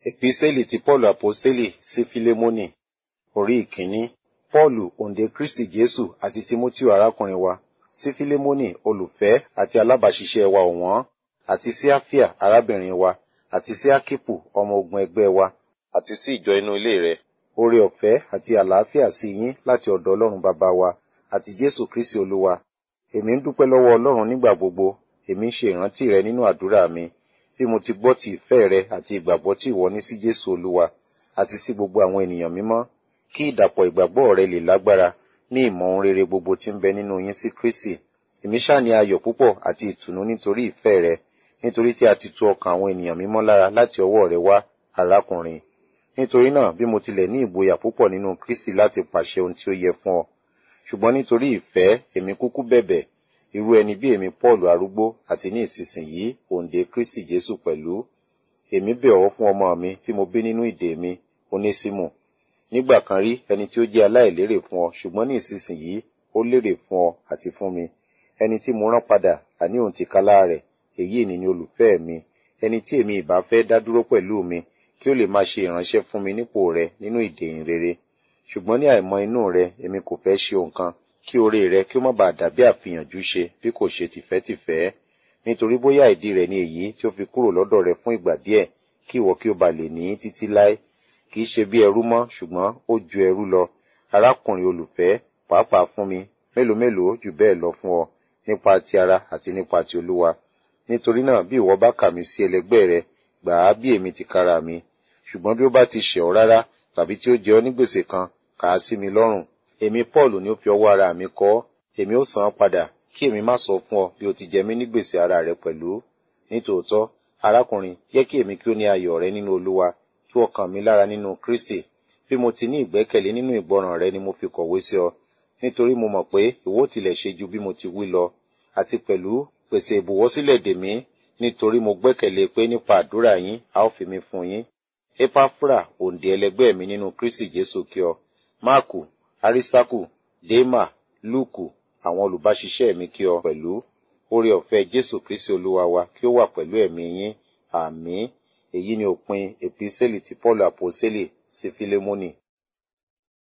Epistẹ́lì ti Pọ́ọ̀lù Àpọ́stélì sí Fílémónì orí ìkíní. Pọ́ọ̀lù òǹdè Kristi Jésù àti Tímótíù arákùnrin wa sí Fílémónì olùfẹ́ àti alábàáṣiṣẹ́ wa ọ̀wọ́n àti sí Áfíà arábìnrin wa àti sí Ákípù ọmọ ogun ẹgbẹ́ wa àti sí ìjọ inú ilé rẹ̀. Oore ọ̀fẹ́ àti àlàáfíà sí yín láti ọ̀dọ̀ Ọlọ́run bàbá wa àti Jésù Kristi Olúwa. Èmi ń dúpẹ́ lọ́wọ́ Ọlọ́run nígbà gbogbo, èmi ń ṣe ìrántí rẹ nínú àdúrà mi bí mo ti gbọ́ ti ìfẹ́ rẹ àti ìgbàgbọ́ tí ìwọ ní sí Jésù Olúwa àti sí gbogbo àwọn ènìyàn mímọ́ kí ìdàpọ̀ ìgbàgbọ́ rẹ lè lágbára ní ìmọ̀ ohun rere gbogbo tí ń bẹ nínú yín sí Kristi. Èmi ṣáà ní ayọ̀ púpọ̀ àti ìtùnú nítorí ìfẹ́ rẹ nítorí tí a ti tu ọkàn àwọn ènìyàn mímọ́ lára láti ọwọ́ rẹ wá arákùnrin. Nítorí náà bí mo tilẹ̀ ní ìgboyà púpọ̀ nínú Kristi láti pàṣẹ ohun tí ó yẹ fún ọ. Ṣùgbọ́n nítorí ìfẹ́ èmi kúkú bẹ̀bẹ̀ irú ẹni bí èmi Pọ́ọ̀lù arúgbó àti ní ìsinsìnyí òǹdè Kristi Jésù pẹ̀lú. Èmi bẹ̀ ọ́ fún ọmọ mi tí mo bí nínú ìdè mi, Onésímù. Nígbà kan rí ẹni tí ó jẹ́ aláìlérè fún ọ, ṣùgbọ́n ní ìsinsìnyí ó lérè fún ọ àti fún mi. Ẹni tí mo rán padà, àní òun tìkálá rẹ̀, èyí ni ni olùfẹ́ mi. Ẹni tí èmi ìbá fẹ́ dá dúró pẹ̀lú mi, kí ó lè máa ṣe ìránṣẹ́ fún mi nípò rẹ nínú ìdè ìrere. Ṣùgbọ́n ní àìmọ̀ inú rẹ, èmi kò fẹ́ ṣe nǹkan, kí oore rẹ kí ó má bàa dàbí àfihànjú ṣe bí kò ṣe tìfẹ́tìfẹ́. Nítorí bóyá ìdí rẹ̀ ni èyí tí ó fi kúrò lọ́dọ̀ rẹ fún ìgbà díẹ̀, kí ìwọ kí ó ba lè ní títí láé. Kì í ṣe bí ẹrú mọ́, ṣùgbọ́n ó ju ẹrú lọ. Arákùnrin olùfẹ́, pàápàá fún mi, mélòó mélòó jù bẹ́ẹ̀ lọ fún ọ, nípa ti ara àti nípa ti Olúwa. Nítorí náà bí ìwọ bá kà mí sí ẹlẹgbẹ́ rẹ, gbà á bí èmi tìkára mi. Ṣùgbọ́n bí ó bá ti ṣẹ̀ ọ́ rárá, tàbí tí ó jẹ ọ́ ní gbèsè kan, kà á sí mi lọ́rùn. Èmi Pọ́ọ̀lù ni ó fi ọwọ́ ara mi kọ ọ́, èmi ó san án padà, kí èmi má sọ fún ọ bí o ti jẹ mí ní gbèsè ara rẹ pẹ̀lú. Nítòótọ́, arákùnrin, jẹ́ kí èmi kí ó ní ayọ̀ rẹ nínú Olúwa, tú ọkàn mi lára nínú Kristi. Bí mo ti ní ìgbẹ́kẹ̀lé nínú ìgbọràn rẹ ni mo fi kọ̀wé sí ọ, nítorí mo mọ̀ pé ìwọ tilẹ̀ ṣe ju bí mo ti wí lọ, àti pẹ̀lú pèsè ìbùwọ́ sílẹ̀ dè mí, nítorí mo gbẹ́kẹ̀lé pé nípa àdúrà yín a ó fi mí fún yín. Epafra òǹdè ẹlẹgbẹ́ mi nínú Kristi Jésù kí ọ. Máàkù, Arísítákù, Démà, Lúùkù, àwọn olùbáṣiṣẹ́ mi kí ọ pẹ̀lú. Oore ọ̀fẹ́ Jésù Kristi Olúwa wa kí ó wà pẹ̀lú ẹ̀mí yín. Àmín. Èyí ni òpin Epistẹ́lì ti Pọ́ọ̀lù Àpọ́sítélì sí Fílémónì.